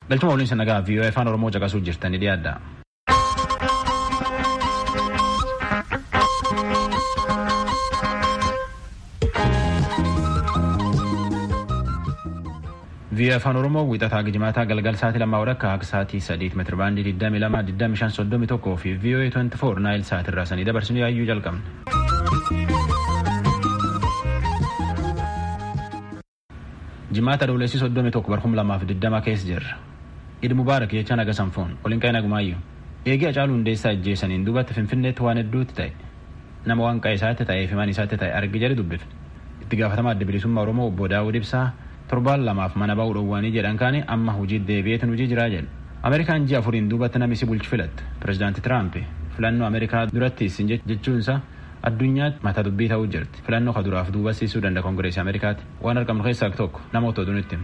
Galchuma waliin sanagaa VOA afaan Oromoo caqasuu jirtanii dhiyaadha. VOA afaan Oromoo wiixataa gijimaataa galgal sa'aatii lammaa walakkaa akka sa'aatii sadiit meetira baandii 22 25 31 fi VOA 24 naayil sa'aatii irraa sanii dabarsinu yaayyuu jalqabne. Jimaata Adoolessi 31 barhum lamaaf 20 keessa jirra. Idi Mubaarak jechaa naga sanfoon waliin qa'ee nagumaayyuu. Eegii Hacaaluu Hundeessaa ajjeesaniin duubatti Finfinneetti waan hedduutti ta'e. Nama waan qa'ee isaatti ta'ee fi maan isaatti ta'e argi jedhe dubbifne. Itti gaafatamaa adda bilisummaa Oromoo obbo Daawud Ibsaa torbaan lamaaf mana ba'uu dhowwaanii jedhan kaane amma hojii deebi'eetiin hojii jiraa jedhe. Ameerikaan ji'a afuriin duubatti namni si bulchi filatte. Pireezidaanti Tiraamp filannoo Ameerikaa duratti isin jechuunsa addunyaatti mata dubbii ta'uu jirti. Filannoo ka duraaf duubasiisuu danda'a Kongireesii Ameerikaatti. Waan argamnu keessaa tokko namoota oduu nutti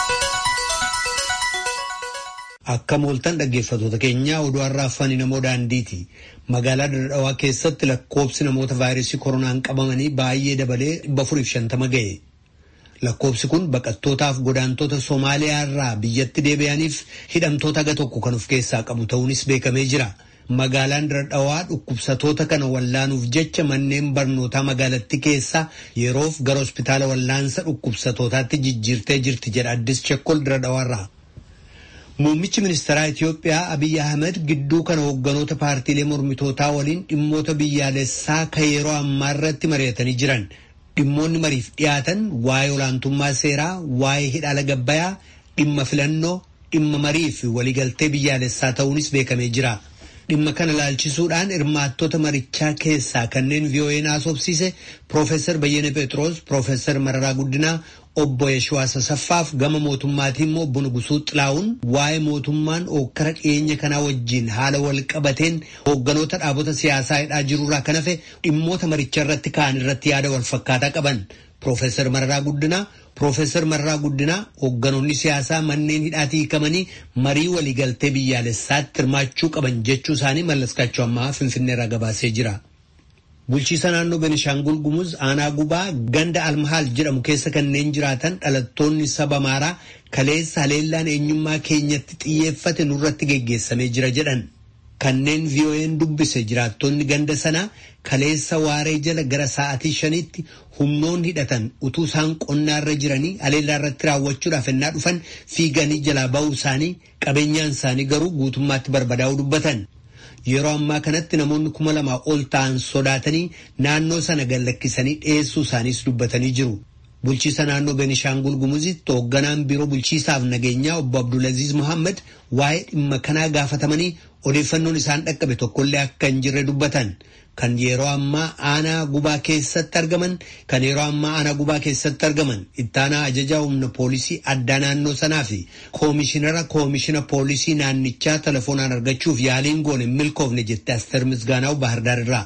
Akka mooltan dhaggeeffattoota keenyaa oduu har'a afaan namoo daandiiti. Magaalaa Dadhawaa keessatti lakkoobsi namoota vaayirasii koronaan qabamanii baay'ee dabalee dhibba afuriif shantama ga'e. Lakkoobsi kun baqattootaaf godaantota Somaaliyaa irraa biyyatti deebi'aniif hidhamtoota aga tokko kan of keessaa qabu ta'uunis beekamee jira. Magaalaan Dadhawaa dhukkubsatoota kana wallaanuuf jecha manneen barnootaa magaalattii keessaa yeroof gara hospitaala wallaansa dhukkubsatootaatti jijjiirtee jirti jedha Addis Chekkol Dadhawaarraa. Muummichi ministeeraa Itiyoophiyaa Abiyyi Ahmed gidduu kana hoogganoota paartiilee mormitootaa waliin dhimmoota biyyaalessaa kan yeroo ammaa irratti mari'atanii jiran. Dhimmoonni mariif dhiyaatan waa'ee olaantummaa seeraa, waa'ee hidhaala gabbayaa, dhimma filannoo, dhimma marii fi waliigaltee biyyaalessaa ta'uunis beekamee jira. Dhimma kana laalchisuudhaan hirmaattota marichaa keessaa kanneen VOA'n haasofsiise Profeesar Bayyane Phexros, Profeesar Mararaa Guddinaa, obbo Yeshuwaas Asaffaaf gama mootummaatii immoo obbo Nugusuu Xilaa'uun waa'ee mootummaan ookkara dhiyeenya kanaa wajjin haala wal qabateen hoogganoota dhaabota siyaasaa hidhaa jirurraa kan hafe dhimmoota maricha irratti ka'an irratti yaada wal fakkaataa qaban. Profeesar Mararaa Guddinaa Profeesar Mararaa Guddinaa hoogganoonni siyaasaa manneen hidhaatii hiikamanii marii waliigaltee biyyaalessaatti hirmaachuu qaban jechuu isaanii mallaskachuu ammaa Finfinneerraa gabaasee jira. Bulchiisa naannoo Benishaangul Gumuz aanaa gubaa ganda almahaal jedhamu keessa kanneen jiraatan dhalattoonni saba Amaaraa kaleessa haleellaan eenyummaa keenyatti xiyyeeffate nurratti geggeessamee jira jedhan. Kanneen VOA'n dubbise jiraattonni ganda sanaa kaleessa waaree jala gara sa'aatii shanitti humnoon hidhatan utuu isaan qonnaarra jiranii haleellaa irratti raawwachuudhaaf ennaa dhufan fiiganii jalaa ba'uu isaanii qabeenyaan isaanii garuu guutummaatti barbadaa'uu dubbatan. Yeroo ammaa kanatti namoonni kuma lamaa ol ta'an sodaatanii naannoo sana gallakkisanii dhiyeessuu isaaniis dubbatanii jiru. Bulchiisa naannoo Benishaangul Gumuzitti hoogganaan biiroo bulchiisaaf nageenyaa obbo Abdulaziz Muhammad waa'ee dhimma kanaa gaafatamanii odeeffannoon isaan dhaqqabe tokkollee akka hin jirre dubbatan. Kan yeroo ammaa aanaa gubaa keessatti argaman kan yeroo ammaa aanaa gubaa keessatti argaman ittaanaa ajajaa humna poolisii addaa naannoo sanaa fi koomishinara koomishina poolisii naannichaa telefoonaan argachuuf yaaliin goone milkoofne jette Asteer Misgaanaa'u Baahirdaar irraa.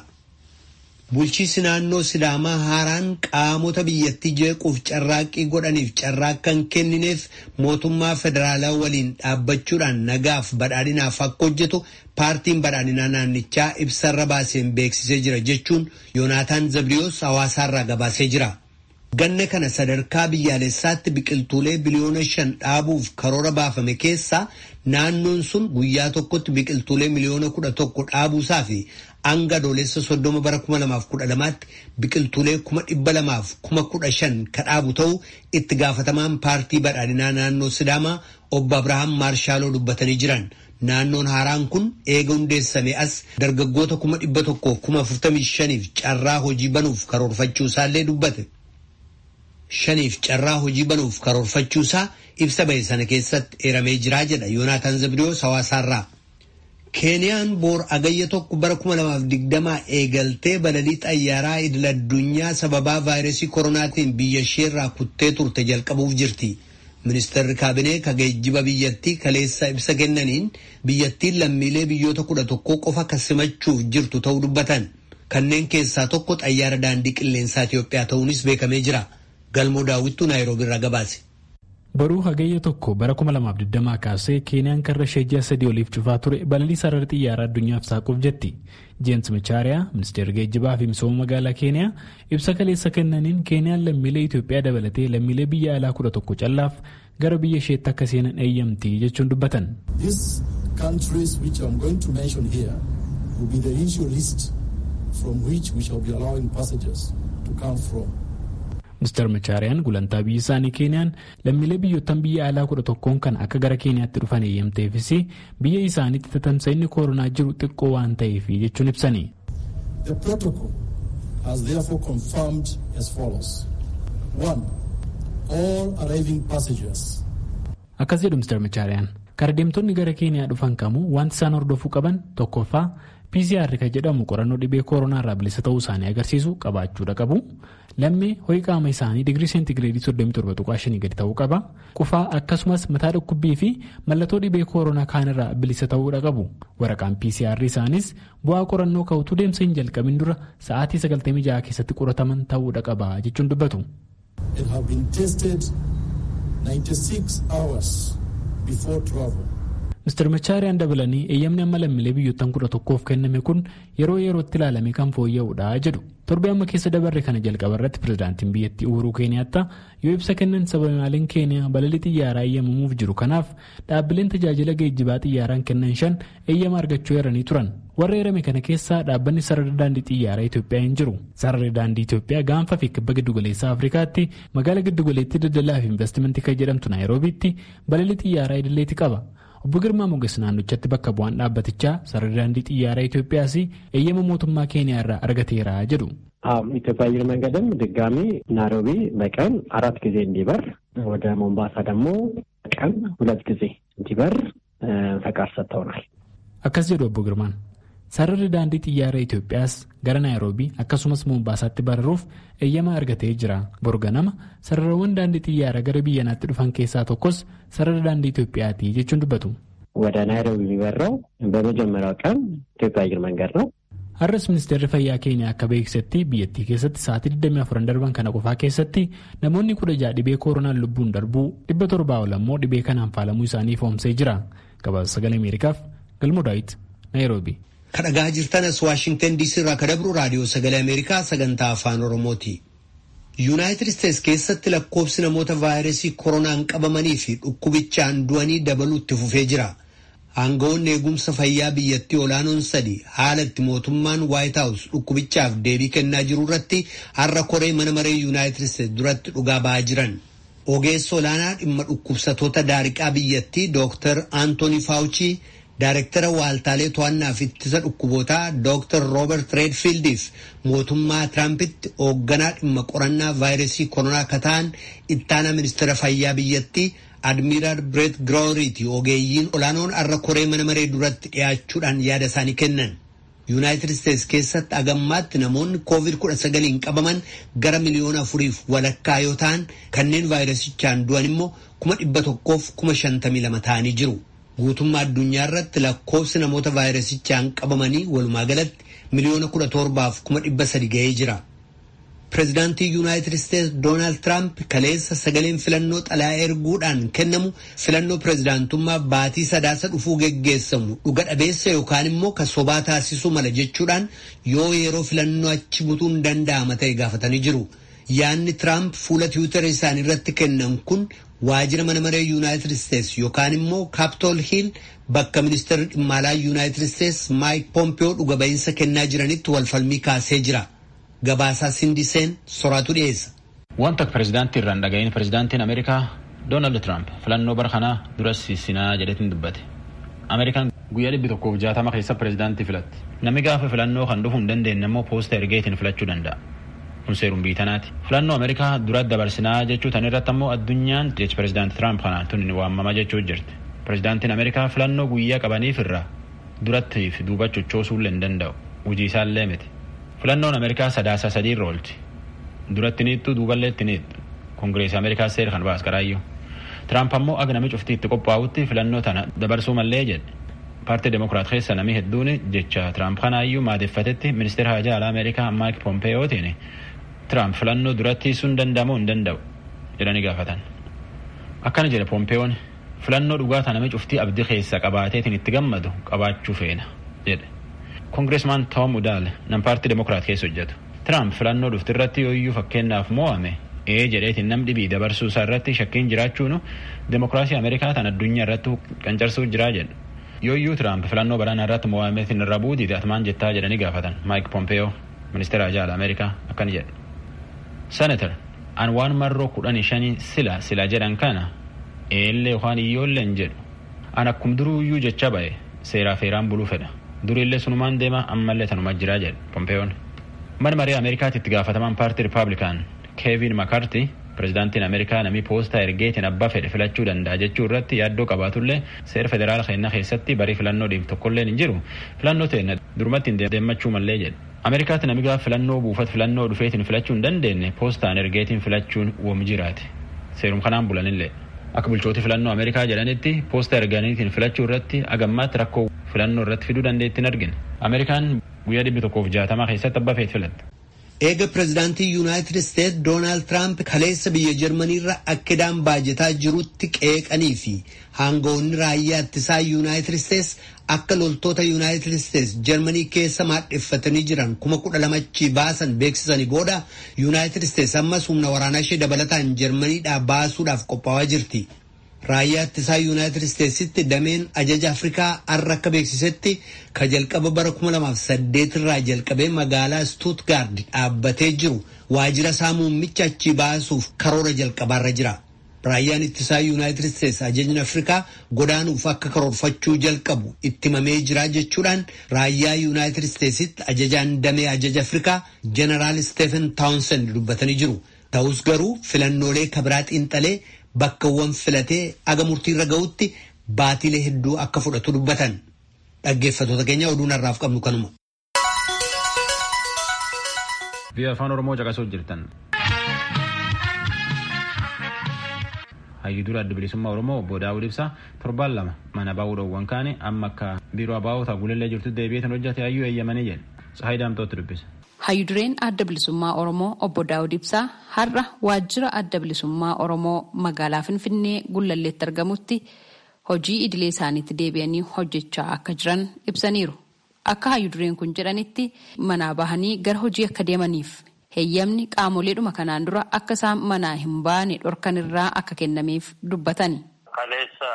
Bulchiisi naannoo Sidaamaa haaraan qaamota biyyattii jeequuf carraaqqii godhaniif carraaqqa hin kennineef mootummaa federaalaa waliin dhaabbachuudhaan nagaaf badhaadhinaaf akka hojjetu paartiin badhaadhinaa naannichaa ibsarra baaseen beeksisee jira jechuun Yoonaataan Zabriyoos hawaasaarraa gabaasee jira. Ganna kana sadarkaa biyyaalessaatti biqiltuulee biliyoona shan dhaabuuf karoora baafame keessaa naannoon sun guyyaa tokkotti biqiltuulee miliyoona kudha tokko dhaabuusaa fi hanga adoolessa soddoma bara kuma lamaaf kudha lamaatti biqiltuulee kuma dhibba lamaaf kuma kudha shan ka dhaabu ta'uu itti gaafatamaan paartii badhaadhinaa naannoo Sidaamaa obbo Abrahaam Maarshaaloo dubbatanii jiran. Naannoon haaraan kun eega hundeessame as dargaggoota kuma dhibba tokkoof kuma afurtamii shaniif carraa hojii banuuf karoorfachuu isaallee dubbate. Shaniif carraa hojii banuuf karoorfachuusaa ibsa bahe sana keessatti eeramee jiraa jedha Yoonaataan Zabriyoos hawaasaarraa. Keeniyaan boor agayya tokko bara kuma lamaaf digdamaa eegaltee balalii xayyaaraa idil addunyaa sababaa vaayirasii koronaatiin biyya isheerraa kuttee turte jalqabuuf jirti. Ministeerri kaabinee ka geejjiba biyyattii kaleessa ibsa kennaniin biyyattiin lammiilee biyyoota kudha tokkoo qofa kan simachuuf jirtu ta'uu dubbatan. Kanneen keessaa tokko xayyaara daandii qilleensaa Itoophiyaa ta'uunis beekamee jira. Galmoo daawwittuu Naayiroobii irraa gabaase. Baruu hagayya tokko bara 2020 kaasee Keeniyaan karra ishee ji'a sadii oliif cufaa ture balalii sarara xiyyaaraa addunyaaf saaquuf jetti. Jeensi Michaariyaa, ministeerri geejjibaa fi misooma magaalaa Keeniyaa ibsa kaleessa kennaniin Keeniyaan lammiilee Itoophiyaa dabalatee lammiilee biyya alaa kudha tokko callaaf gara biyya isheetti akka seenan eeyyamti jechuun dubbatan. These countries which I'm going to mention here will be the initial list from which we shall be allowing passengers to come from. Ministeer Machaariyaan gulantaa biyyi isaanii Keeniyaan lammiilee biyyoottan biyya alaa kudha tokkoon kan akka gara Keeniyaatti dhufan eeyyamteefis biyya isaaniitti tatamsa'inni koronaa jiru xiqqoo waan ta'eef jechuun ibsani. The protocol has therefore confirmed as follows. One, all arriving passengers. Akkas jedhu Ministeer Machaariyaan. Karaa-deemtonni gara Keeniyaa dhufan kamuu wanti isaan hordofuu qaban tokkoffaa PCR kan jedhamu qorannoo dhibee koronaa irraa bilisa ta'uu isaanii agarsiisu qabaachuudha qabu. Lammii ho'i qaama isaanii digirii seentigireedii 37.5 gadi ta'uu qaba. Qufaa akkasumas mataa dhukkubbii fi mallattoo dhibee koronaa kaanirraa bilisa ta'uudha qabu. Waraqaan PCR isaanis bu'aa qorannoo ka'utu deemsa hin jalqabin dura sa'aatii 96 keessatti qorataman ta'uudha qaba jechuun dubbatu. It have been tested 96 hours before travel. Mr. Machaariyaan dabalanii eeyyamni amma lammiilee biyyoottan kudha tokkoof kenname kun yeroo yerootti ilaalamee kan fooyya'uudha jedhu. Torbee amma keessa dabarre kana jalqaba irratti pirezidaantiin biyyattii Uhuruu Keeniyaattaa yoo ibsa kennan sababaaleen Keeniyaa balalii xiyyaaraa eeyyamamuuf jiru kanaaf dhaabbileen tajaajila geejjibaa xiyyaaraan kennan shan eeyyama argachuu eeranii turan. Warra eerame kana keessaa dhaabbanni sarara daandii xiyyaaraa Itoophiyaa hin jiru. Sararri daandii Itoophiyaa gaanfa fi kibba giddugaleessaa Afrikaatti magaala giddugaleettii daldalaa fi investimentii kan jedhamtu Naayiroobiitti balalii xiyyaaraa idileeti qaba. Obbo Girmaa Moges naannochatti bakka bu'aan dhaabbatichaa sararri daandii xiyyaaraa Itoophiyaas eeyyama mootummaa Keeniyaa irraa argateera jedhu. ኢትዮጵያ አየር መንገድም ድጋሚ ናይሮቢ በቀን አራት ጊዜ እንዲበር ወደ ሞምባሳ ደግሞ በቀን ሁለት ጊዜ እንዲበር ፈቃድ ሰጥተውናል። akkas jedhu obbo Girmaan. Sararri daandii xiyyaaraa Itoophiyaas gara Naayiroobii akkasumas Mombaasaatti bararuuf eeyyama argatee jira. Borganama sararawwan daandii xiyyaaraa gara biyyanaatti dhufan keessaa tokkos sarara daandii Itoophiyaati jechuun dubbatu. ወደ ናይሮቢ የሚበራው በመጀመሪያው ቀን ኢትዮጵያ አየር መንገድ ነው። Har'as ministeerri fayyaa keenya akka beeksisetti biyyattii keessatti sa'aatii 24 darban kana qofaa keessatti namoonni kudha ja'a dhibee koronaan lubbuun darbuu dhibba torbaa ol ammoo dhibee kanaan faalamuu isaanii foomsee jira. Gabaasa sagalee Ameerikaaf Galmoo Daawit Naayiroobi. kadhagaa jirtanas waashingtan diisii irraa kadabru raadiyoo sagalee ameerikaa sagantaa afaan oromooti yuunaayitid isteets keessatti lakkoobsi namoota vaayirasii koronaan qabamanii fi dhukkubichaan du'anii dabaluutti fufee jira aangawoonni eegumsa fayyaa biyyattii olaanoon sadi haala itti mootummaan waayit haawus dhukkubichaaf deebii kennaa jiru irratti har'a koree mana maree yuunaayitid isteets duratti dhugaa ba'aa jiran ogeessa olaanaa dhimma dhukkubsatoota daariqaa biyyattii dooktar aantooni faawuchii Daarektara waaltaalee to'annaa fi ittisa dhukkubootaa Dr. Robert Redfieldiif mootummaa Tiraampiti hoogganaa dhimma qorannaa vaayirasii koronaa akka ta'an ittaana ministeera fayyaa biyyattii Admiiraal Bireet Girooriiti ogeeyyiin olaanoon har'a koree mana maree duratti dhiyaachuudhaan yaada isaanii kennan. Yuunaayitid Isteets keessatti agammaatti namoonni COVID-19 qabaman gara miliyoona afuriif walakkaa yoo ta'an kanneen vaayirasichaan du'an immoo kuma dhibba tokkoof kuma shantamii lama ta'anii jiru. guutummaa addunyaa irratti lakkoofsi namoota vaayirasichaan qabamanii walumaa galatti miliyoona kudha torbaaf kuma dhibba sadi ga'ee jira. Pireezidaantii Yuunaayitid Isteets Doonaald Tiraamp kaleessa sagaleen filannoo xalayaa erguudhaan kennamu filannoo pireezidaantummaa baatii sadaasa dhufuu geggeessamu dhuga dhabeessa yookaan immoo kan sobaa taasisuu mala jechuudhaan yoo yeroo filannoo achi butuun danda'ama ta'e gaafatanii jiru. Yaanni Tiraamp fuula tiwiitara isaanii irratti kennan kun waajjira mana maree yuunaayitid isteets yookaan immoo kaapitool hiil bakka ministeerri dhimma alaa yuunaayitid isteets maayik poompiyoo dhuga ba'iinsa kennaa jiranitti walfalmii kaasee jira gabaasaa sindiseen soraatu dhiyeessa. Wanta pireezidaantii irraan dhaga'iin pireezidaantiin Ameerikaa Doonaald Tiraamp filannoo bara kanaa duras sinaa jedhetiin dubbate. Ameerikaan guyyaa dhibbi tokkoof jaatama keessa pireezidaantii filatti. Namni gaafa filannoo kan dhufuu hin dandeenye immoo poosta ergeetiin filachuu danda'a. kun seeruun biitanaati. Filannoo Ameerikaa duratti dabarsinaa jechuu tan irratti ammoo addunyaan jechi pireezidaanti Tiraamp kanaan tun waamama jechuu jirti. Pireezidaantiin Ameerikaa filannoo guyyaa qabaniif irraa durattiif duuba chochoosuu hin danda'u. Hojii isaallee miti. Filannoon Ameerikaa sadaasa sadii irra oolti. Duratti niittu duuballee itti niittu. Kongireesii Ameerikaa seera kan baas qaraayyuu. Tiraamp ammoo aga nami cuftii itti qophaa'utti filannoo tana dabarsuu mallee jedhe. Paartii Demokiraat keessa namni hedduun jecha Tiraamp kanaayyuu maadeffatetti ministeera hajaa alaa Ameerikaa Maayik Pompeeyootiin Tiraamp filannoo duratti sun danda'amuu hin danda'u jedhanii gaafatan. Akkana jedhe Pompeeyoon filannoo dhugaataa namni cuftii abdii keessa qabaateetiin itti gammadu qabaachuu feena jedhe. Kongireesmaan Tom Udaal nam paartii Demokiraat keessa hojjetu. Tiraamp filannoo dhufti irratti yooyyuu fakkeenyaaf mo'ame ee jedheetiin nam dhibii dabarsuu isaa irratti shakkiin jiraachuun demokiraasii ameerikaa tan addunyaa irratti qancarsuu jiraa jedhu yooyyuu tiraamp filannoo baraanaa irratti mo'ameetiin irra buutiite atmaan jettaa jedhanii gaafatan maayik pompeeyoo ministeera ajaa'ala ameerikaa akkana jedhe senatar an waan marroo kudhanii shanii sila sila jedhan kana eellee yookaan iyyoolleen jedhu an akkum duruuyyuu jecha ba'e seeraa feeraan buluu fedha duriillee sunumaan deema ammallee tanuma jiraa jedhe pompeeyoon mana marii ameerikaatti itti gaafatamaan paartii ripaablikaan keevin makarti pirezidaantiin ameerikaa namii poostaa ergeetiin abbaa fedhe filachuu danda'a jechuu irratti yaaddoo qabaatullee seera federaala keenyaa keessatti barii filannoo dhiif tokkollee hin jiru filannoo ta'e durumatti hin deemmachuu mallee jedhe ameerikaatti nami gaafa filannoo buufata filannoo dhufeetiin filachuu hin dandeenye poostaan ergeetiin filachuun woom jiraate seerum kanaan bulanillee akka bulchooti filannoo ameerikaa jedhanitti poostaa erganiitiin filachuu irratti agammaatti rakkoo filannoo irratti fiduu dandeettiin argine ameerikaan guyyaa dhibbi tokkoof jaatamaa keessatti abbaa feet filatte. eega pirezidaantii yuunaayitid isteet doonaald tiraamp kaleessa biyya jarmaniirra akkidaan baajataa jirutti qeeqanii fi aangawoonni raayyaa ittisaa yuunaayitid isteets akka loltoota yuunaayitid isteets jarmanii keessa maadheffatanii jiran kuma kudha lamachi baasan beeksisanii booda yuunaayitid isteets ammas humna waraanaa ishee dabalataan jarmaniidhaa baasuudhaaf qophaa'aa jirti. raayyaa ittisaa yuunaayitid isteetsitti dameen ajaja afrikaa har'a akka beeksisetti ka jalqaba bara 2008 irraa jalqabee magaalaa stuutgaard dhaabbatee jiru waajjira isaa muummicha achi baasuuf karoora jalqabaarra jira. raayyaan ittisaa yuunaayitid isteets ajajni afrikaa godaanuuf akka karoorfachuu jalqabu itti himamee jira jechuudhaan raayyaa yuunaayitid isteetsitti ajajaan damee ajaja afrikaa jeneraal stefen taawnsend dubbatanii jiru. ta'us garuu filannoolee kabiraa xiinxalee bakkawwan filatee aga murtiirra ga'utti baatilee hedduu akka fudhatu dubbatan dhaggeeffatoota keenya oduun har'aaf qabnu kanuma. biyya afaan oromoo caqasuu jirtan. hayyudura adda bilisummaa oromoo obbo daawud ibsaa torbaan lama mana baa'uudhaawwan kaane amma akka biiroo abaa'oota gulillee jirtu deebi'eetan hojjate hayyuu eeyyamanii jedhe sahayi daamtootti dubbisa. Hayyudureen adda bilisummaa Oromoo obbo Daawud Ibsaa har'a waajjira adda bilisummaa Oromoo magaalaa Finfinnee Gullalleetti argamutti hojii idilee isaaniitti deebi'anii hojjechaa akka jiran ibsaniiru. Akka hayyudureen kun jedhanitti manaa bahanii gara hojii akka deemaniif heeyyamni qaamoleedhuma kanaan dura akka isaan manaa hin baane dhorkan irraa akka kennameef dubbatani. Kaleessa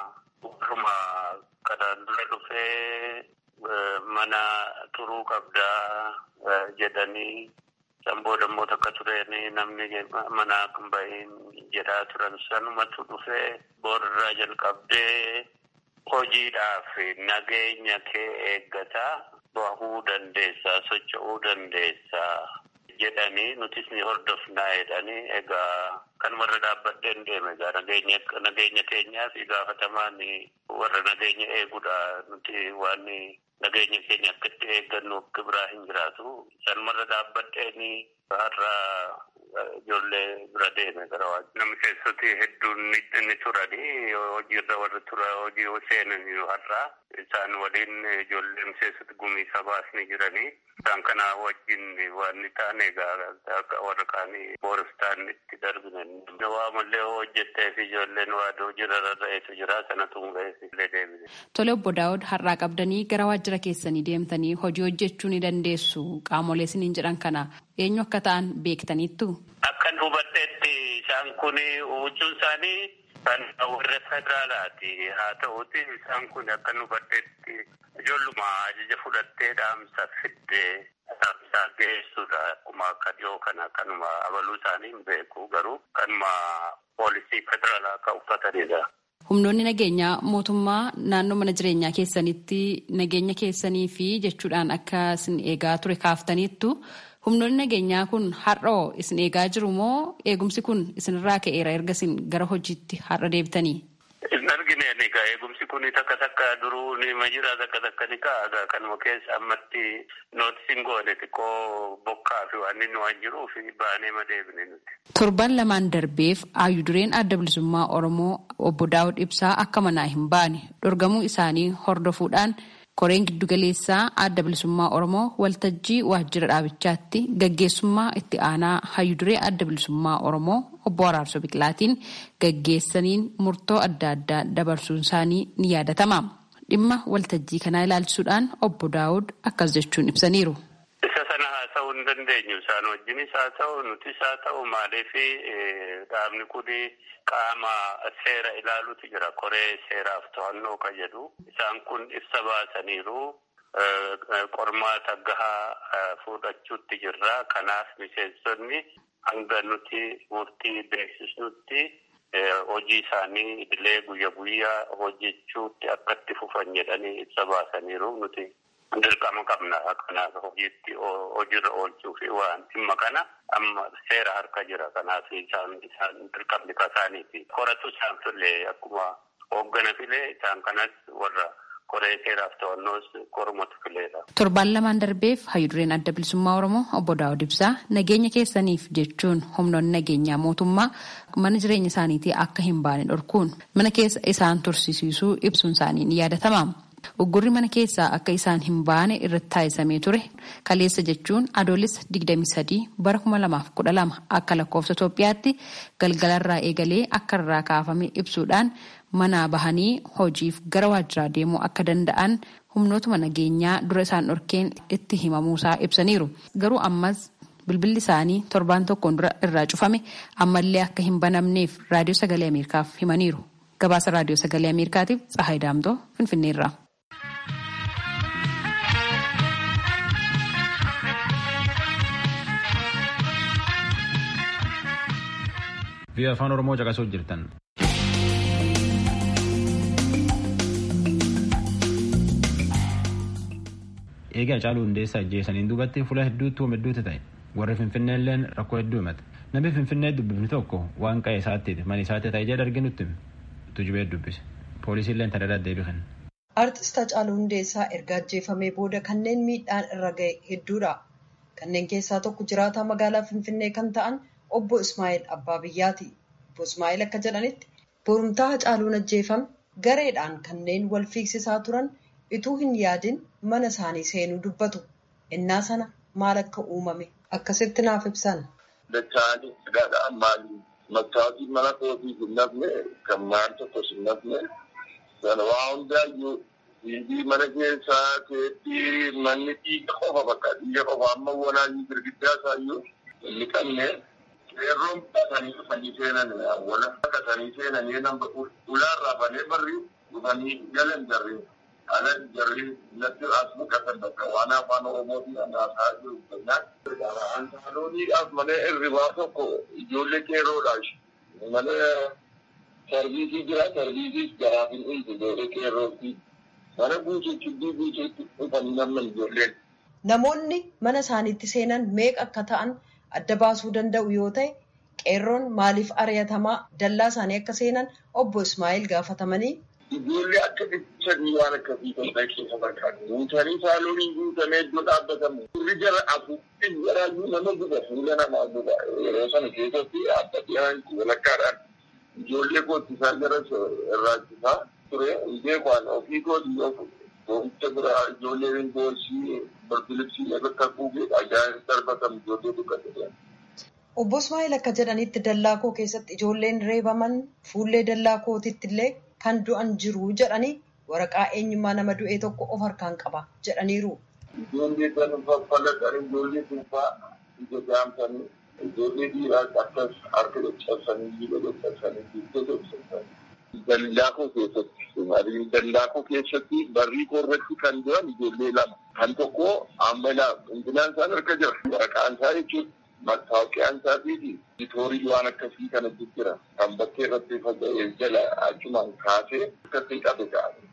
kanaan dura dhufee mana turuu qabdaa jedhanii san booda immoo takka tureen namni mana kan bahin jedhaa turan sanumatu dhufee boorarraa jalqabdee hojiidhaaf nageenya kee eeggataa bahuu dandeessaa socho'uu dandeessaa jedhanii nutis ni hordofnaa jedhanii egaa kanumarra dhaabbadheen deeme egaa nageenya keenyaaf gaafatamaan warra nageenya eeguudha nuti waan nageenya keenya akka itti eeggannuuf biraa hin jiraatu sanumarra dhaabbadheen har'a ijoollee bira deeme gara waajjira. Namni keessatti hedduun ni turani hojiirra warri tura hojii seenan har'a isaan waliin ijoollee miseessatti gumii sabaas ni jirani. Isaan kana wajjin waan ni taane egaa warra kaanii booristaan itti darbine. Waa mallee hojjettee fi ijoolleen waa hojiirra rarra'eetu jira sanatu illee deebine. Tole obbo Daawud har'aa qabdanii gara waajjira keessanii deemtanii hojii hojjechuu ni dandeessu qaamolee isiniin jedhan kana eenyu akka ta'an beektaniittu. Akkan hubadheetti isaan kun huccuun isaanii kan warra federaalaati haa ta'uti isaan kun akkan hubadheetti ijoolluma ajaja fudhattee dhaamsa fiddee dhaamsa geessuudha akkuma akka dhiyoo kana kanuma abaluu isaanii hin beeku garuu kanuma poolisii federaalaa akka uffatanidha. Humnoonni nageenyaa mootummaa naannoo mana jireenyaa keessanitti nageenya keessanii fi jechuudhaan akka isin eegaa ture kaaftaniittu humnoonni nageenyaa kun har'oo isin eegaa jiru moo eegumsi kun isinirraa ka'eera erga isin gara hojiitti har'a deebitanii? Hin argineen egaa eegumsi kun takka takka duruu ni jira takka takka ni ka'a kanuma keessa ammatti nootisiin goone xiqqoo bokkaa fi waan inni waan jiruuf baanee ma deebine nuti. Torban lamaan darbeef hayyudureen adda bilisummaa Oromoo obbo Daawud Ibsaa akka manaa hin baane dhorgamuu isaanii hordofuudhaan koreen giddugaleessaa adda bilisummaa Oromoo waltajjii waajjira dhaabichaatti gaggeessummaa itti aanaa hayyuduree adda bilisummaa Oromoo obbo Araarsoo Biqilaatiin gaggeessaniin murtoo adda addaa dabarsuun isaanii ni yaadatama. Dhimma waltajjii kanaa ilaalchisuudhaan obbo Daawud akkas jechuun ibsaniiru. Isa sana haasa'uu hin dandeenyu isaan wajjinis haa ta'u nutis haa ta'u maaliif dhaabni kun qaama seera ilaaluutu jira koree seeraaf to'annoo kan jedhu isaan kun ibsa baasaniiru qormaata gahaa fudhachuutti jirra kanaaf miseensonni hanga nuti murtii beeksisnutti hojii isaanii idilee guyya guyyaa hojjechuutti akka itti fufan jedhanii ibsa baasaniiru nuti dirqama qabna kanaaf hojiitti hojiirra oolchuu fi waan dhimma kana amma seera harka jira kanaaf isaan isaan dirqamni kasaaniiti koratu isaan filee akkuma hooggana filee isaan kanas warra koree seeraaf to'annoos korumatu fileedha. Torbaan lamaan darbeef hayyudureen adda bilisummaa Oromoo obbo Daawud Ibsaa nageenya keessaniif jechuun humnoonni nageenyaa mootummaa mana jireenya isaaniitii akka hin baane dhorkuun mana keessa isaan tursiisuu ibsuun isaanii ni yaadatama. Uggurri mana keessaa akka isaan hin baane irratti taasisamee ture kaleessa jechuun adoolessa 23 bara 2012 akka lakkoofsa Itoophiyaatti galgalarraa eegalee akka irraa kaafame ibsuudhaan manaa bahanii hojiif gara waajjiraa deemuu akka danda'an humnootuma nageenyaa dura isaan dhorkeen itti himamuusaa ibsaniiru. Garuu ammas bilbilli isaanii torbaan tokkoon dura irraa cufame ammallee akka hin banamneef raadiyoo sagalee Ameerikaaf himaniiru. Gabaasa raadiyoo sagalee Ameerikaatiif Tsahaay Daamtoo Finfinneerraa. Biyya afaan Oromoo caqasuu jirtan. Eegaa Hacaaluu Hundeessaa ajjeesaniin duubatti fuula hedduutti waan hedduutu ta'e. Warri Finfinnee illeen rakkoo hedduu himate. Namni Finfinnee dubbifni tokko waan qa'ee isaatti mana isaatti ta'e jedha arginutti tujubee dubbise. Poolisiin illee tadadhaa deebii kenna. Artist Hacaaluu Hundeessaa erga ajjeefamee booda kanneen miidhaan irra ga'e hedduudha. Kanneen keessaa tokko jiraataa magaalaa Finfinnee kan ta'an obbo Ismaa'eel Abbaa Biyyaati. Obbo Ismaa'eel akka jedhanitti borumtaa Hacaaluun ajjeefame gareedhaan kanneen wal fiigsisaa turan ituu hin yaadin mana isaanii seenuu dubbatu. Innaa sana maal akka uumame akkasitti naaf ibsan. Dacha'anii sagaadhaan maali? Maktaabii mana kootiif hin nafne kan maal tokkos hin nafne sana waa hundaayyuu dhiibii mana keessaa teetti manni dhiiga qofa bakka dhiiga qofa amma walaayii girgiddaa isaayyuu inni qabne qeerroon qatanii dhufanii seenan wala qatanii seenanii nama ulaarraa banee barri dhufanii galan jarri ana jarri natti as muqatan bakka waan afaan oromootiin anaasaa jiru kennaan antaalooniidhaaf mana irribaa tokko ijoollee qeerroodha mana sarviisii jira sarviisiis garaaf hin dhumtu ijoollee qeerrootti mana guutuutti guutuutti dhufanii namni ijoolleen. Namoonni mana isaaniitti seenan meeqa akka ta'an adda baasuu danda'u yoo ta'e qeerroon maaliif ari'atamaa dallaa isaanii akka seenan obbo Ismaa'eel gaafatamanii. Ijoollee akka dhiichanii waan akkasii ta'e keessa barbaadu. Guutanii saalooniin guutamee iddoo dhaabbatamu. Turri jara afuuffin jaraayyuu nama guba fuula namaa guba. Yeroo sana keessatti adda dhiyaan walakkaadhaan ijoollee kootti isaan jara irraachisaa ture. Beekwaan ofii kooti yoo Boo'icha biraa ijoolleen boorsii birbiribsii bakka kuugee ajaa'ib darbatamu ijoollee dukkate. Obbo Ismaa'eel akka jedhanitti dallaa koo keessatti ijoolleen reebaman fuullee dallaa kootitti illee kan du'an jiru jedhanii waraqaa eenyummaa nama du'ee tokko of harkaan qaba jedhaniiru. Ijoollee kan faffalatan ijoollee durbaa ija jaamsanii ijoollee dhiiraas akkas harka caccabsanii jiba caccabsanii gidduu caccabsanii. Dallaakoo keessatti dallaakoo keessatti barrii koorratti kan jiran ijoollee lama kan tokko amma hundinaan isaan harka jira waraqaan isaa jechuudha. Mattaawoqiyaan isaatii fi bitoorii waan akkasii kanatti jira. Kan bakkee irratti faca'ee jala achumaan kaasee akkasii qabe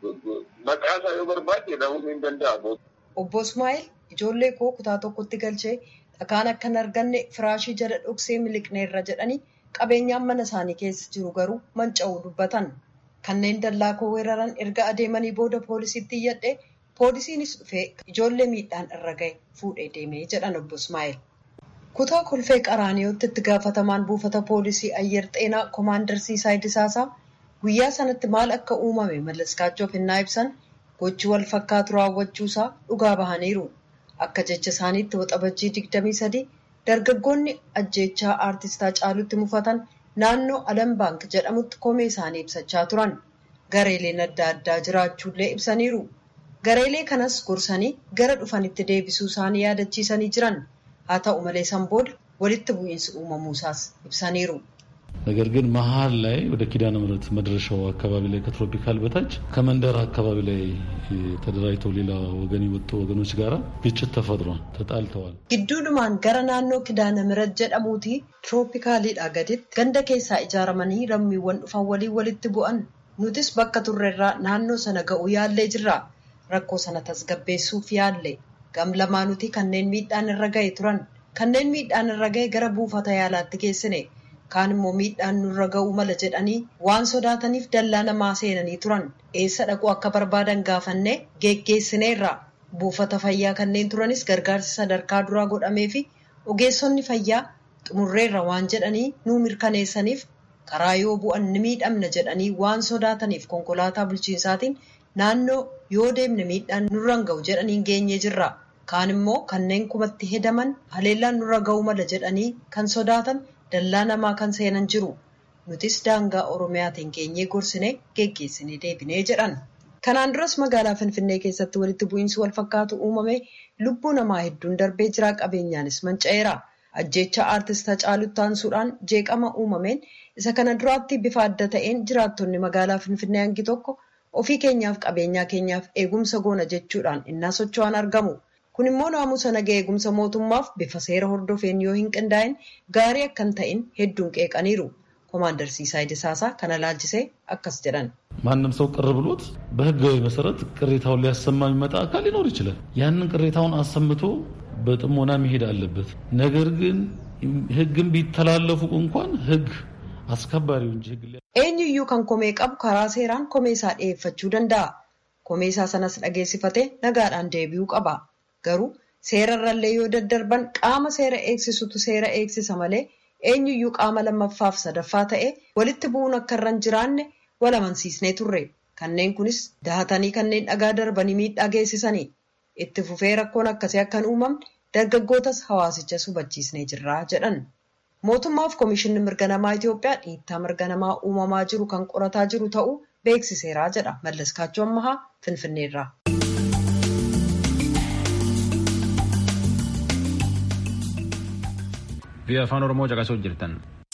Maqaa isaa yoo barbaade dhahuu ni danda'a. Obbo Ismaa'eel ijoollee koo kutaa tokkotti galchee dhakaan akka hin arganne firaashii jala dhoksee miliqneerra jedhanii qabeenyaan mana isaanii keessa jiru garuu manca'uu dubbatan. Kanneen dallaa koo weeraran erga adeemanii booda poolisiitti iyyadhe poolisiinis dhufee ijoollee miidhaan irra ga'e fuudhee deemee jedhan obbo Ismaa'eel. Kutaa kolfee qaraaniyooti itti gaafatamaan buufata poolisii ayyer xeenaa koomaandar Siisaay Disaasaa guyyaa sanatti maal akka uumame mallaskaachuuf hinnaa ibsan gochi wal fakkaatu raawwachuusaa dhugaa bahaniiru. Akka jecha isaaniitti waxabajjii digdamii sadii dargaggoonni ajjeechaa aartistaa caalutti mufatan naannoo Alam Baank jedhamutti komee isaanii ibsachaa turan. Gareeleen adda addaa jiraachuullee ibsaniiru. Gareelee kanas gorsanii gara dhufanitti deebisuu isaanii yaadachiisanii jiran. haa ta'u malee san booda walitti bu'iinsi uumamuusaas ibsaniiru. ነገር ግን መሀል ላይ ወደ ኪዳነ ምሕረት መድረሻው አካባቢ ላይ ከትሮፒካል በታች ከመንደር አካባቢ ላይ ተደራጅተው ሌላ ወገን የወጡ ወገኖች ጋራ ግጭት ተፈጥሯል። ተጣልተዋል። gidduudhumaan gara naannoo kidaana mirat jedhamuuti tirooppikaaliidha gaditti ganda keessaa ijaaramanii lammiiwwan dhufan waliin walitti bu'an nutis bakka turreerraa naannoo sana ga'uu yaallee jirra rakkoo sana tasgabbeessuuf yaalle gam lamaanuti kanneen miidhaan irra ga'e turan kanneen miidhaan irra ga'e gara buufata yaalaatti geessine kaan immoo miidhaan nurra ga'uu mala jedhanii waan sodaataniif dallaa namaa seenanii turan eessa dhaquu akka barbaadan gaafannee geggeessineerra buufata fayyaa kanneen turanis gargaarsi sadarkaa duraa godhamee fi ogeessonni fayyaa xumurreerra waan jedhanii nuu mirkaneessaniif karaa yoo bu'an ni miidhamna jedhanii waan sodaataniif konkolaataa bulchiinsaatiin naannoo yoo deemne miidhaan nurra ga'u jedhanii geenye jirra kaan immoo kanneen kumatti hedaman haleellaan nurra ga'uu mala jedhanii kan sodaatan dallaa namaa kan seenan jiru nutis daangaa oromiyaatiin geenyee gorsine geggeessinee deebinee jedhan kanaan duras magaalaa finfinnee keessatti walitti bu'iinsi wal fakkaatu uumame lubbuu namaa hedduun darbee jiraa qabeenyaanis manca'eera ajjecha aartist Hacaaluu taansuudhaan jeeqama uumameen isa kana duraatti bifa adda ta'een jiraattonni magaalaa finfinnee hangi tokko ofii keenyaaf qabeenyaa keenyaaf eegumsa goona jechuudhaan innaa socho'an argamu. kun immoo naamusa naga eegumsa mootummaaf bifa seera hordofeen yoo hin qindaa'in gaarii akkan ta'in hedduun qeeqaniiru ኮማንደር ሲሳይ ደሳሳ ከነ ላልችሴ አከስ ጀደን ማንም ሰው ቅር ብሎት በህጋዊ መሰረት ቅሬታውን ሊያሰማ የሚመጣ አካል ሊኖር ይችላል። ያንን ቅሬታውን አሰምቶ በጥሞና መሄድ አለበት። ነገር ግን ህግን ቢተላለፉ እንኳን ህግ አስከባሪው እንጂ ህግ eenyuyyuu kan komee qabu karaa seeraan komeesaa dhiyeeffachuu danda'a. Komeesaa sanas dhageessifatee nagaadhaan deebi'uu qaba. Garuu seerarrallee yoo daddarban qaama seera eegsisutu seera eegsisa malee eenyuyyuu qaama lammaffaaf sadaffaa ta'e walitti bu'uun akka irra hin jiraanne wal amansiisnee turre. Kanneen kunis dahatanii kanneen dhagaa darbanii miidhaa geessisanii itti fufee rakkoon akkasii akka hin uumamne dargaggootas hawaasichas hubachiisnee jirra jedhan. Mootummaaf Komishinni Mirga Namaa Itoophiyaa dhiittaa mirga namaa uumamaa jiru kan qorataa jiru ta'uu beeksiseera jedha. Mallas Kaachoo Ammahaa Finfinneerraa. Biyya afaan Oromoo caqasuu jirtan.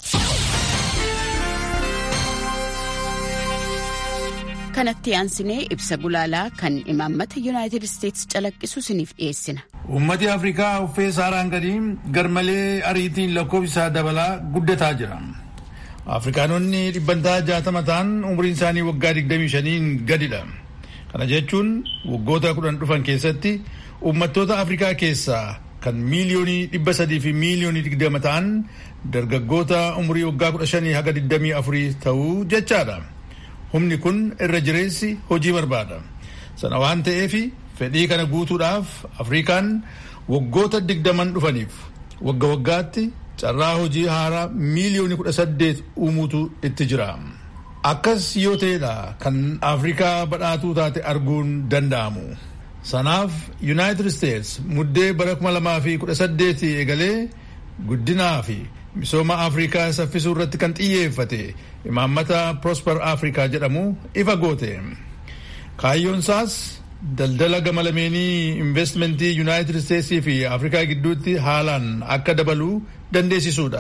kanatti aansinee ibsa gulaalaa kan imaammata yuunaayitid isteetsi calaqqisu isiniif dhiyeessina. Uummati Afrikaa uffee saaraan gadii garmalee ariitiin lakkoofsa dabalaa guddataa jira. Afrikaanonni dhibbantaa jaatama ta'an umriin isaanii waggaa digdamii shaniin gadidha. Kana jechuun waggoota kudhan dhufan keessatti uummattoota Afrikaa keessaa kan miiliyoonii dhibba sadii fi miiliyoonii digdama ta'an dargaggoota umrii waggaa kudha shanii haga digdamii afurii ta'uu jechaadha. humni kun irra jireessi hojii barbaada sana waan ta'eef fedhii kana guutuudhaaf afrikaan waggoota digdaman dhufaniif wagga waggaatti carraa hojii haaraa miiliyoonii kudha saddeet uumuutu itti jira akkas yoo ta'edha kan afrikaa badhaatuu taate arguun danda'amu sanaaf yuunaayitid isteets muddee bara kuma lamaa fi kudha saddeeti eegalee guddinaa fi misooma afrikaa saffisuu irratti kan xiyyeeffate imaammata prosper afrikaa jedhamu ifa goote kaayyoon isaas daldala gama lameenii investmentii yuunaayitid isteetsii fi afrikaa gidduutti haalaan akka dabaluu dandeessisuudha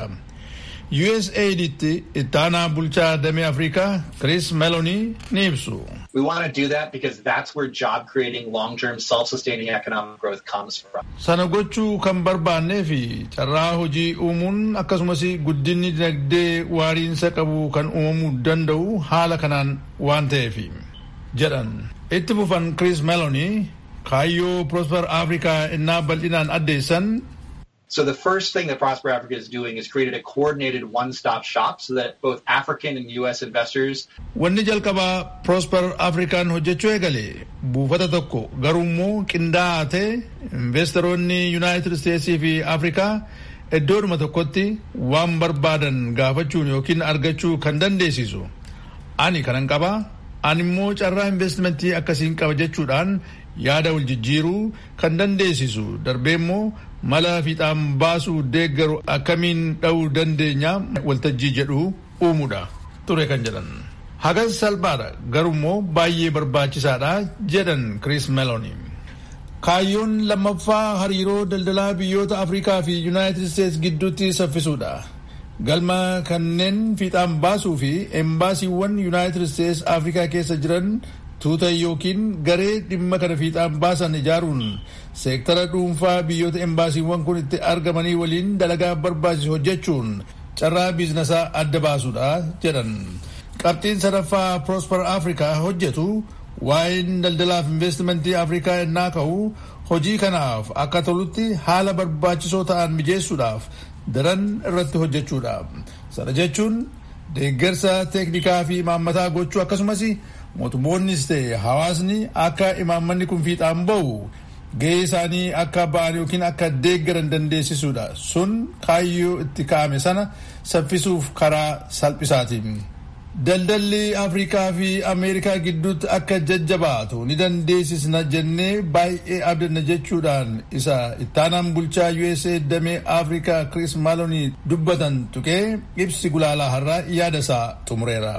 USAIDitti ittaanaa bulchaa damee afrikaa Chris Meloni ni ibsu. We want to do that because that's where job creating, long term, self sustaining economic growth comes from. Sana gochuu kan barbaannee fi carraa hojii uumuun akkasumas guddinni dinagdee waariinsa qabu kan uumamuu danda'u haala kanaan waan ta'eef jedhan. Itti fufan Chris Meloni kaayyoo Prosper Africa innaa bal'inaan addeessan So the first thing that Prosper Africa is doing is created a coordinated one-stop shop so that both African and U.S. investors. Wanni jalqabaa Prosper Afrikaan hojjechuu eegale buufata tokko garuu immoo qindaa'aa ta'e investoroonni Yuunaayitid Isteetsii fi Afrikaa iddoodhuma tokkotti waan barbaadan gaafachuun yookiin argachuu kan dandeessisu. Ani kanan qabaa ani immoo carraa investmentii akkasiin qaba jechuudhaan yaada wal jijjiiruu kan dandeessisu darbee immoo mala fiixaan baasuu deeggaru akkamiin dha'uu dandeenya waltajjii jedhu uumuudha ture kan jedhan. Hagas salphaadha garuu immoo baay'ee barbaachisaadha jedhan Chris Meloni. kaayyoon lammaffaa hariiroo daldalaa biyyoota afrikaa fi yuunaayitid isteetsi gidduutti saffisuudha galma kanneen fiixaan baasuu fi embaasiiwwan yuunaayitid isteetsi afrikaa keessa jiran tuuta yookiin garee dhimma kana fiixaan baasan ijaaruun seektara dhuunfaa biyyoota embaasiiwwan kun itti argamanii waliin dalagaa barbaachisu hojjechuun carraa biizinasaa adda baasuudha jedhan qabxiin sadaffaa prosper afrikaa hojjetu waa'een daldalaaf investimentii afrikaa ennaa ka'u hojii kanaaf akka tolutti haala barbaachisoo ta'an mijeessuudhaaf daran irratti hojjechuudha sana jechuun deeggarsa teeknikaa fi imaammataa gochuu akkasumas mootummoonnis ta'e hawaasni akka imaammanni kun fiixaan ba'u gahee isaanii akka ba'an yookiin akka deeggaran dandeessisuudha sun kaayyoo itti ka'ame sana saffisuuf karaa salphisaatiin. daldalli afrikaa fi ameerikaa gidduutti akka jajjabaatu ni dandeessisna jennee baay'ee abdanna jechuudhaan isa ittaanaan bulchaa usa damee afrikaa kris maalonii dubbatan tuqee ibsi gulaalaa har'aa yaada isaa xumureera.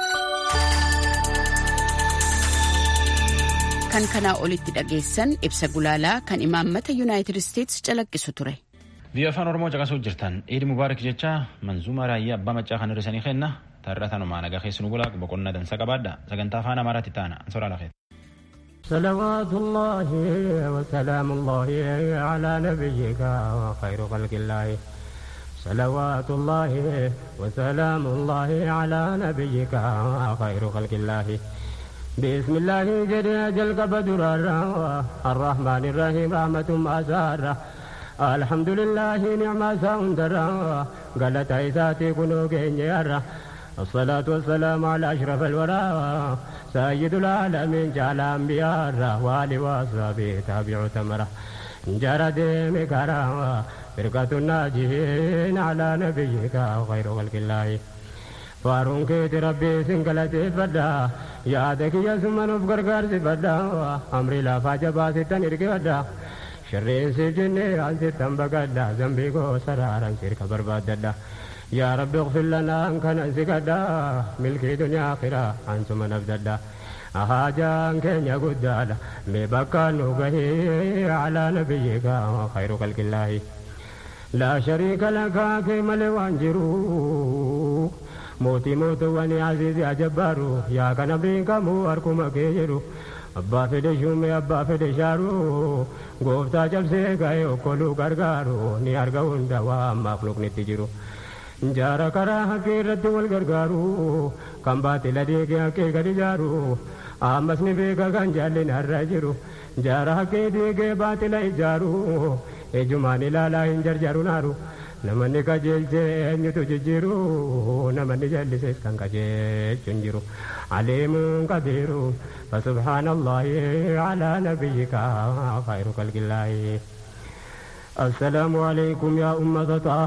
kan kanaa olitti dhageessan ibsa gulaalaa kan imaammata yuunaayitid isteetsi calaqqisu ture. biyya afaan oromoo caqasuu jirtan iidi mubaarak jecha manzuuma raayyaa abbaa maccaa kan hirrisanii kenna taarratanumaa nagaa keessu nu bulaa boqonnaa dansa qabaadha sagantaa afaan amaaraatti taana soraa lafeet. صلوات الله وسلام الله على نبيك وخير خلق الله صلوات الله وسلام الله على نبيك وخير خلق الله بسم الله جل جل قبدر الرحمن الرحيم رحمة أسارة الحمد لله نعم ساندرا قالت عيساتي كنو كينيرا الصلاة والسلام على أشرف الورى سيد العالمين جعل أنبياء والي وأصحابه تابع تمرة جرد مكرا فرقة الناجين على نبيك وخير خلق الله فارون كيت ربي سنقلتي فدا يادك يا سمن بقرقر فدا أمري لا فاجبا ستن فدا شرين سجني عن ستن بقدا ذنبي كو سرارا سيرك برباد يا رب اغفر لنا ان كان سكدا ملكي دنيا اخرة انتم نبددا أهاجان كن يقدادا مبكى نوغه على نبيك خير خلق الله لا شريك لك كما لوانجرو موتي موت واني عزيزي أجبارو يا كان بينكمو أركم كيجرو abbaa fedhe shume abbaa fedhe shaaruu gooftaa cabsee ga'ee okkoluu gargaaru ni arga hunda waan maakluuqnitti jiru jaara karaa haqqee irratti wal gargaaru kan baatila deegee haqqee gadi jaaru ammas ni beeka kan jaallin har'a jiru jaara haqqee deegee baatila ijaaru ejumaan ilaalaa hin jarjaru naaru namanni qajeelchee eenyutu jijjiiru namanni jallisees kan qajeelchu hin jiru aliimuun qabiiru فسبحان الله على نبيك خير خلق الله السلام عليكم يا أمة طه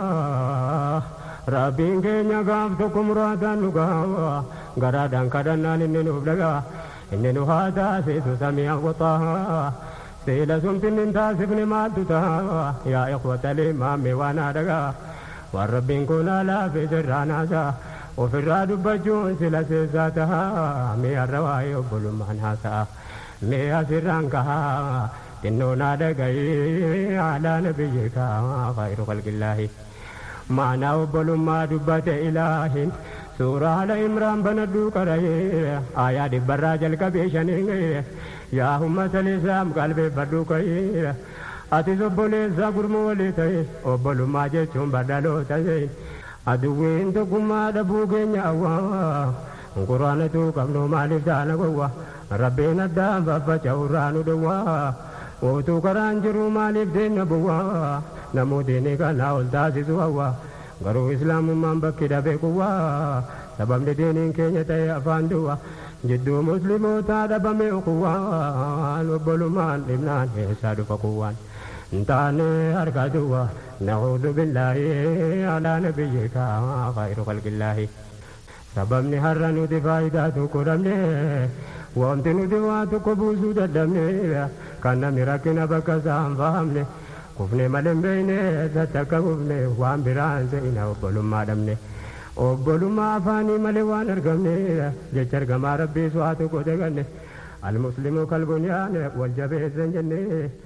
ربين كينيا قافتكم رادا نقاوا قرادا كدنا إني نبلغا إني نهادا سيسو سميع وطه سيلا سمتن انتاسفن ما تتا يا إخوة الإمام وانا دقا والربين كنا لا في سرانا ofirraa dubbachuun sila seessaataha mee arrawaa'ee obbolummaan haasa'a mee asirraan kahaa xinnoonaa dhaga'ee alaa nabiyyeekaa khayru qalqillaahi maanaa obbolummaa dubbate ilaahin suuraa ala imraan banadhuu qara'ee aayaa dhibbarraa jalqabee shanii yaa ummata lisaam qalbeeffadhuu ka'ee atis obboleessaa gurmuu walii ta'e obbolummaa jechuun badhaloota ta'e aduwwiin tokkummaa dhabuu keenya awwaa quraanatu qabnu maaliif taana gowwa rabbiin addaan faffaca'urraa nu dhowwaa ootuu karaan jiru maaliif deemna buwwaa namootni kana ol taasisu hawwa garuu islaamummaan bakki dhabe kuwwaa sababni diiniin keenya ta'e afaan duwwa jidduu muslimootaa dhabame kuwwaan obbolummaan dhibnaan eessaa dhufa kuwwaan ntaane harka duwwa نعوذ بالله على نبيك خير خلق الله sababni har'a nuti faayidaa tokko dhabne wanti nuti waa tokko buusuu dadhabne kan namni rakkina bakka isaa hin fahamne kufne malee hin beekne eessatti akka kufne waan biraan se'ina obbolummaa dhabne obbolummaa afaanii malee waan argamne jecha argamaa rabbiis waa tokko daganne المسلم كالبنيان والجبيز جنيه